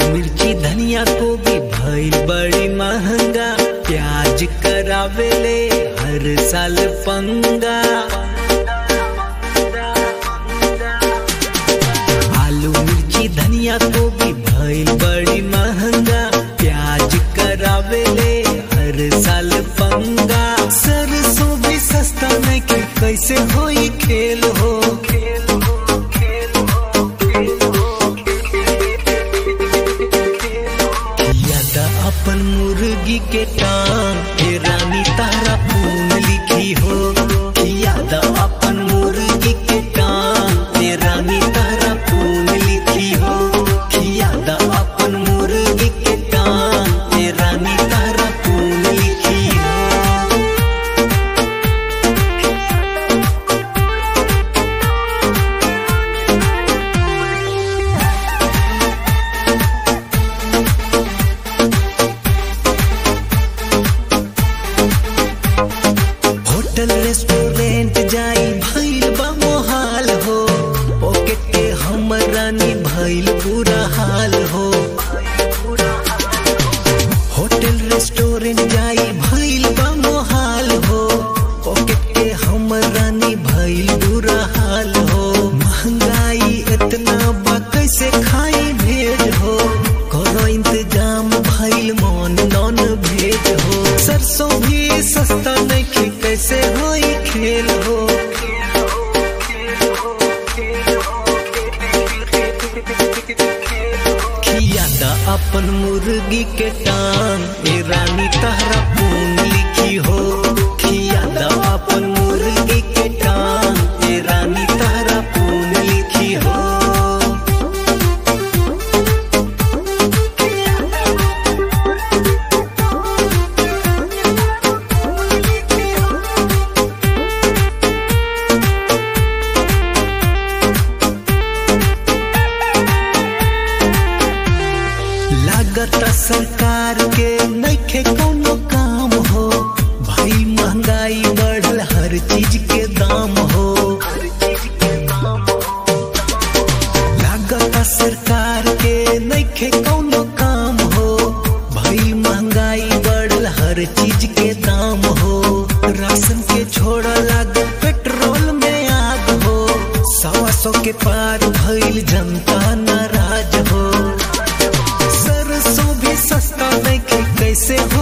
मिर्ची धनिया को भी भइल बड़ी महंगा प्याज करावेले हर साल पंगा आलू मिर्ची धनिया को भी भइल बड़ी महंगा प्याज करावेले हर साल पंगा सरसों भी सस्ता नहीं कि कैसे होई खेल हो खेल हो खेल हो खेल हो यादा अपन मुर्गी के टांग हे रानी तारा पून लिखी हो यादा अपन मुर्गी के टांग हे रानी तारा पून लिखी हो यादा अपन मुर्गी के टांग हे रानी तारा पून लिखी हो होटल रेस्टोरेंट जाई भइल बा मोहाल हो पॉकेट के हमर रानी भइल बुरा हाल हो होटल रेस्टोरेंट जाई भइल बा मोहाल हो पॉकेट के हमर रानी भइल बुरा हाल हो महंगाई इतना बा कैसे खाई भेज हो करो इंतजाम भइल मन नॉन भेज हो सरसों भी सस्ता नहीं कि कैसे होई खेल हो खियादा अपन मुर्गी के टांग ए रानी तहरा पून लिखी हो खियादा अपन मुर्गी के टांग ए रानी तहरा पून लिखी हो लागत सरकार के नइखे कोनो काम हो भाई महंगाई बढ़ल हर चीज के दाम हो लागत सरकार के नइखे कोनो काम हो भाई महंगाई बढ़ल हर चीज के दाम हो राशन के छोड़ लागल पेट्रोल में आग हो सवा सौ के पार भइल जनता नाराज हो सरसों भी सस्ता नहीं कि कैसे हो